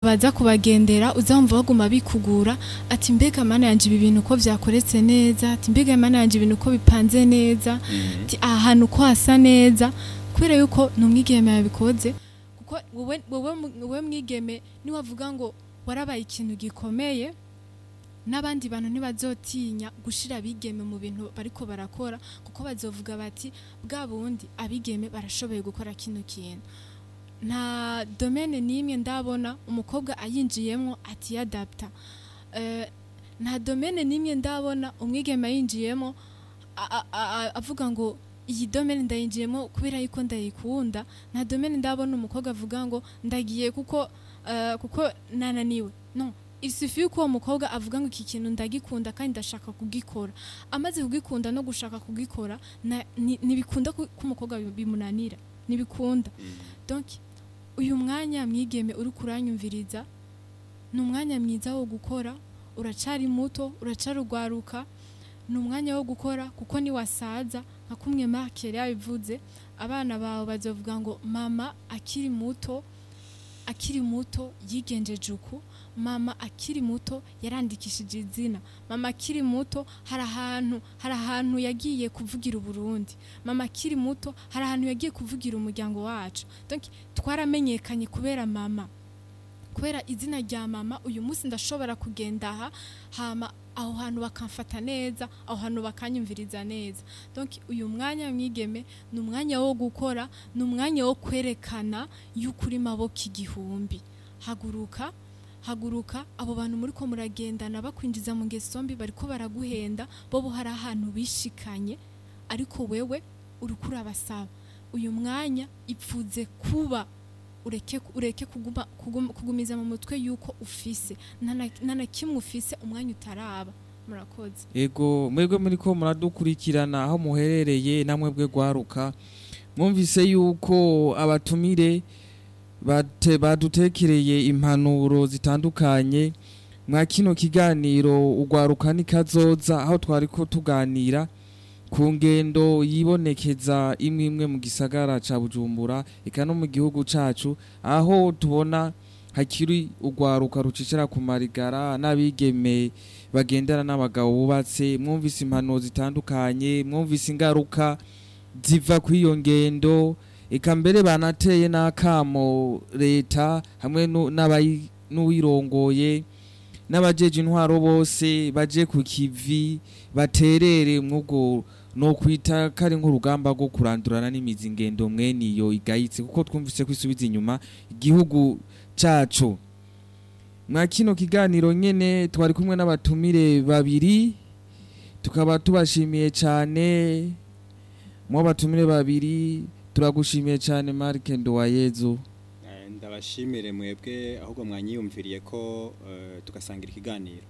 baza kubagendera uzamva baguma bikugura ati mbega mana yanje ibi bintu uko vyakoretse neza ati mbega mana yanje ibintu uko bipanze neza ati aha hantu uko hasa neza kubera yuko ni umwigeme yabikoze kuko wowe wowe mu- wowe mwigeme niwavuga ngo warabaye ikintu gikomeye n'abandi bantu ntibazotinya gushira abigeme mu bintu bariko barakora kuko bazovuga bati bwa bundi abigeme barashoboye gukora kino kintu nta domene n'imwe ndabona umukobwa ayinjiyemo atiyadapta Eh, nta domene n'imwe ndabona umwigeme ayinjiyemo a- a- a- avuga ngo iyi domene ndayinjiyemo kubera yuko ndayikunda nta domene ndabona umukobwa avuga ngo ndagiye kuko eh, kuko nananiwe no isufi yuko uwo mukobwa avuga ngo iki kintu ndagikunda kandi ndashaka kugikora amaze kugikunda no gushaka kugikora na- ni- ntibikunda ko ko umukobwa bi- bimunanira ntibikunda donc uyu mwanya mwigeme uri kuranyumviriza ni umwanya mwiza wo gukora uracari muto uracarugwaruka ni umwanya wo gukora kuko niwasaza nka kumwe Mark yari yabivuze abana bawe bazovuga ngo mama akiri muto akiri muto yigenjeje uku mama akiri muto yarandikishije izina mama akiri muto hari ahantu hari ahantu yagiye kuvugira uburundi mama akiri muto hari ahantu yagiye kuvugira umuryango wacu donc twaramenyekanye kubera mama kubera izina rya mama uyu munsi ndashobora kugenda aha hama aho hantu bakamfata neza aho hantu bakanyumviriza neza donc uyu mwanya mwigeme ni umwanya wo gukora ni umwanya wo kwerekana yuko uri maboko igihumbi haguruka haguruka abo bantu muri ko muragendana bakwinjiza mu ngeso mbi bariko baraguhenda bo hari ahantu bishikanye ariko wewe uriko urabasaba uyu mwanya ipfuze kuba ureke ureke kuguma, kuguma, kugumiza mu mutwe yuko ufise nta na- nta na kimwe ufise umwanya utaraba murakoze ego mwebwe muri ko muradukurikirana aho muherereye namwe bwe gwaruka mwumvise yuko abatumire bate badutekereye impanuro zitandukanye mwa kino kiganiro ugwaruka nikazoza aho twari ko tuganira ku ngendo yibonekeza imwe imwe mu gisagara ca Bujumbura eka no mu gihugu cacu aho tubona hakiri ugwaruka rucicira ku marigara n'abigeme bagendana n'abagabo bubatse mwumvise impanuro zitandukanye mwumvise ingaruka ziva kuri iyo ngendo eka mbere banateye n'akamo leta hamwe nu- n'abayi- n'uwirongoye n'abajeje intwaro bose baje ku kivi baterere mwubwo no kwita kari nk'urugamba rwo kurandurana n'imizi ingendo mwene iyo igayitse kuko twumvise ko isubiza inyuma igihugu cacu mwa kino kiganiro nyene twari kumwe n'abatumire babiri tukaba tubashimiye cyane mu batumire babiri turagushimiye cyane Mark Nduwayezu Eh, ndabashimire mwebwe ahubwo mwanyiyumviriye ko eh, tugasangira ikiganiro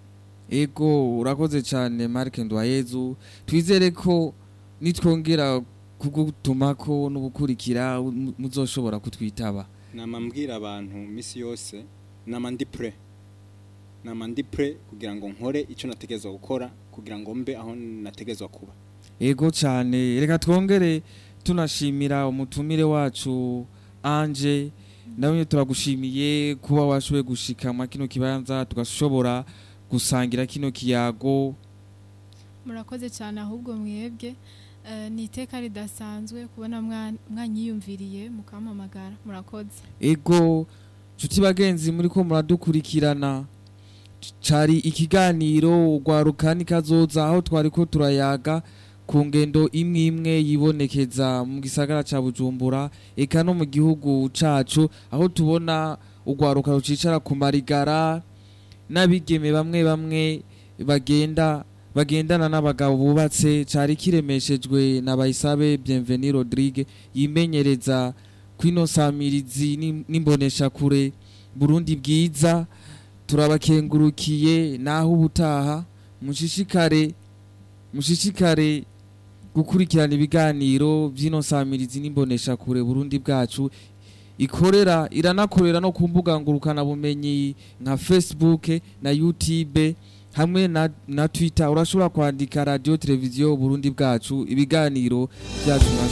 ego urakoze cyane Mark Nduwayezu twizere ko nitwongera kugutumako n'ubukurikira mu- muzoshobora kutwitaba nama mbwira abantu misi yose nama ndi pre nama ndi pre kugira ngo nkore icyo nategezwa gukora kugira ngo mbe aho nategezwa kuba ego cyane reka twongere tunashimira umutumire wacu anje nawe turagushimiye kuba washoboye gushika mwa kino kibanza tugashobora gusangira kino kiyago murakoze cyane ahubwo mwebwe Eh, ni iteka ridasanzwe kubona mwa- mwanyiyumviriye mukampamagara murakoze ego nshuti bagenzi muri ko muradukurikirana cari ikiganiro ugwaruka nikazoza aho twari ko turayaga ku ngendo imwe imwe yibonekeza mu gisagara ca bujumbura eka no mu gihugu cacu aho tubona ugwaruka rucicara ku marigara n'abigeme bamwe bamwe bagenda bagendana n'abagabo bubatse cari kiremeshejwe na bayisabe bienveni rodrigue yimenyereza kwino samirizi n'im- n'imboneshakure burundi bwiza turabakengurukiye naho ubutaha mushishikare mushishikare gukurikirana ibiganiro by'ino samirizi n'imboneshakure burundi bwacu ikorera iranakorera no ku mbuga ngurukanabumenyi nka facebook na youtube hamwe na, na twitter urashobora kwandika radio televiziyo burundi bwacu ibiganiro byacu